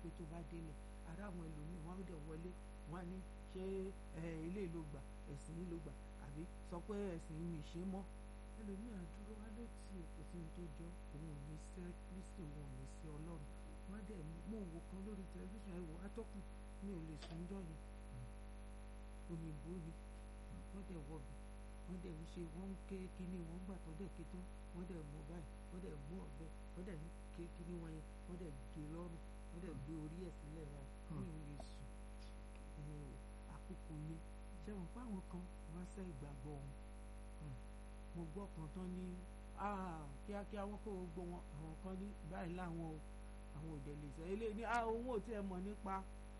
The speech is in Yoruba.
pé tó bá délẹ̀ ara àwọn ẹlòmíì wọ́n á dẹ̀ wọlé wọ́n á ní ṣé ilé ló gbà ẹ̀sìn ló gbà àbí sọ pé ẹ̀sìn mi ṣe mọ́ ẹlòmíì àdúró wá ló ti èkó sí ní tó jọ òun ò ní sẹ́ kristi òun ò ní sí ọlọ́run wọ́n á dẹ̀ mú òwò kan lórí tẹlifíṣàn ẹ̀wò atọ́kùn mi ò lè sùn jọ yẹn òyìnbó ni wọ́n dẹ̀ wọ̀bì wọ́n dẹ̀ ń ṣe wọ́n ń ké kíní wọ́n gbà tó dẹ̀ ké tán wọ́n dẹ̀ mú báyìí wọ́n dẹ̀ mú ọ̀bẹ wọ́n dẹ̀ ń ké kíní wọn yẹn wọ́n dẹ̀ gé lọ́rùn wọ́n dẹ̀ gbé orí ẹ̀ sílẹ̀ báyìí mi ò lè sùn àkókò yẹn ṣé wọn pa àwọn kan wọ́n sẹ́ ìgbàgbọ́ wọn mo gbọ́ kan tán ní kíákíá wọn kó gbogbo wọn àwọn kan ní báyìí láwọn o àwọn òdẹ lè sọ eléyìí ní òun ò tiẹ̀ mọ̀ nípa